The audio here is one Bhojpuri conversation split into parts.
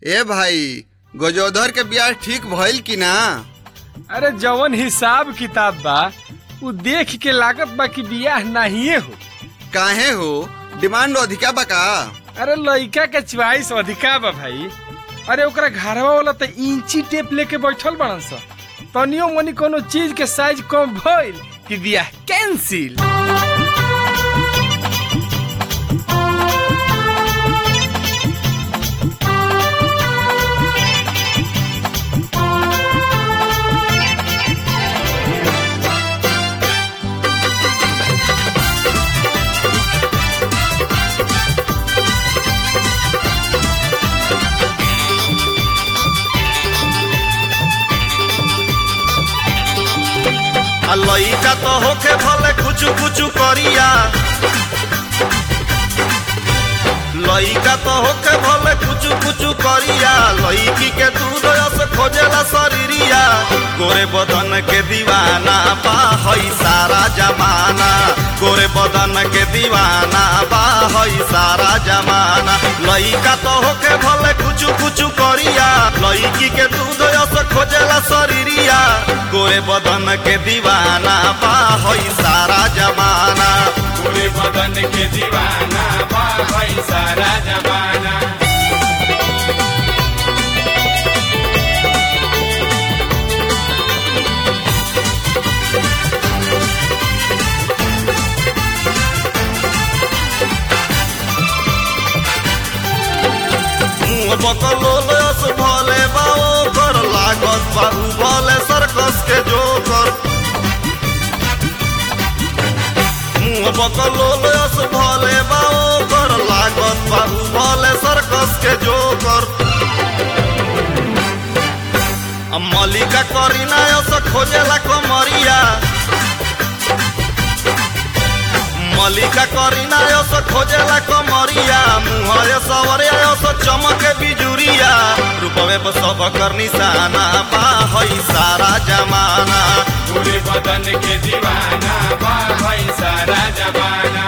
ए भाई गजोधर के बियाह ठीक भइल कि ना अरे जवन हिसाब किताब बा उ देख के लागत बा कि बियाह नाहिए हो काहे हो डिमांड अधिका बा का अरे लइका के च्वाइस अधिका बा भाई अरे ओकरा घरवा वाला त इंची टेप लेके बैठल बड़न स तनियो मनी कोनो चीज के साइज कम भइल कि बियाह कैंसिल आ लइका तो होखे भले कुचु कुचु करिया लइका तो होखे भले कुचु कुचु करिया लइकी के दूध से खोजेला शरीरिया गोरे बदन के दीवाना बा हई सारा जमाना गोरे बदन के दीवाना बा हई सारा जमाना लइका तो होखे भले कुचु कुचु करिया लइकी के दूध से खोजेला शरीरिया गोरे बदन के दीवाना बा हई सारा जमाना पूरे बदन के दीवाना बा भाई सारा जमाना मुंह बकलोलस भले बाओ कर लागत बाहु भले सर्कस के जोकर मुंह बकलोलस भले बाओ कर लागत बाहु भले सर्कस के जोकर आ मलिका करीना यस खोजेला कमरिया मलिका करीना यस खोजेला कमरिया मुहरे सवरे यस चमके बिजुरिया रूपवे पर सब कर निशाना बा हई सारा जमाना पूरे बदन के दीवाना बा भाई सारा जमाना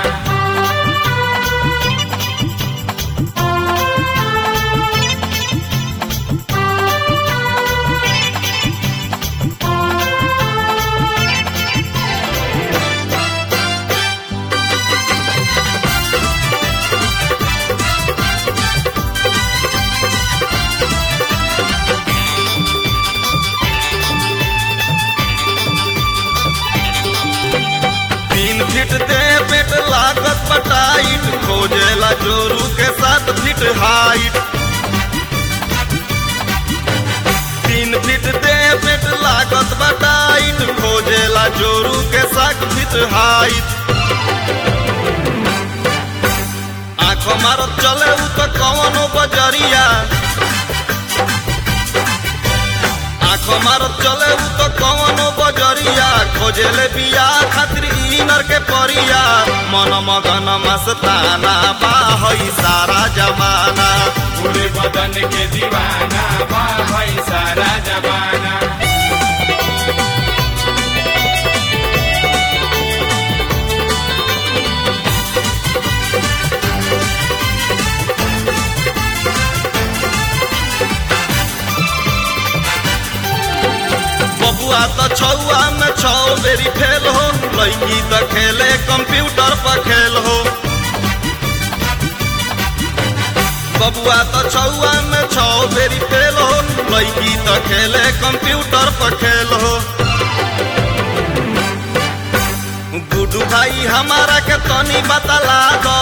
तीन फीट दे पेट लागत पटाइट खोजेला जोरू के साथ फीट हाइट तीन फीट दे पेट लागत बटाइट खोजेला जोरू के साथ फीट हाइट आँख मारत चले उ तो कवनो बजरिया आँख मारत चले उ तो कवनो बजरिया खोजेले बिया खातिर इनर के परिया मन मगन मस्ताना बा हई सारा जमाना पूरे बदन के दीवाना बा भाई सारा जमाना बबुआ तो छौआ में छौ बेरी फेल हो लड़की तो खेले कंप्यूटर पर खेल हो बबुआ तो छौआ में छौ बेरी फेल हो लड़की तो खेले कंप्यूटर पर खेल हो गुडू भाई हमारा के तनी बतला दो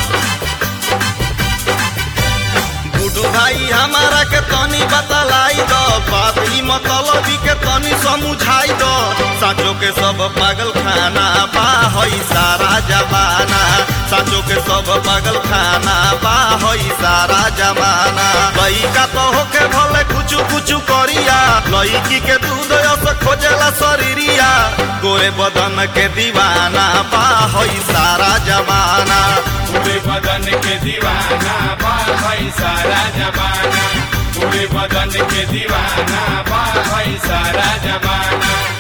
गुडू भाई हमारा के तनी बतलाई दो बात ही मतलबी के तनी समझाई दो साचो के सब पागल खाना बा हई सारा जमाना साचो के सब पागल खाना बा हई सारा जमाना लइका तो होके भले कुचु कुचु करिया लइकी के दूध यस खोजेला शरीरिया गोरे बदन के दीवाना बा हई सारा जमाना पूरे बदन के दीवाना बा भाई सारा जमाना पूरे बदन के दीवाना बा भाई सारा जमाना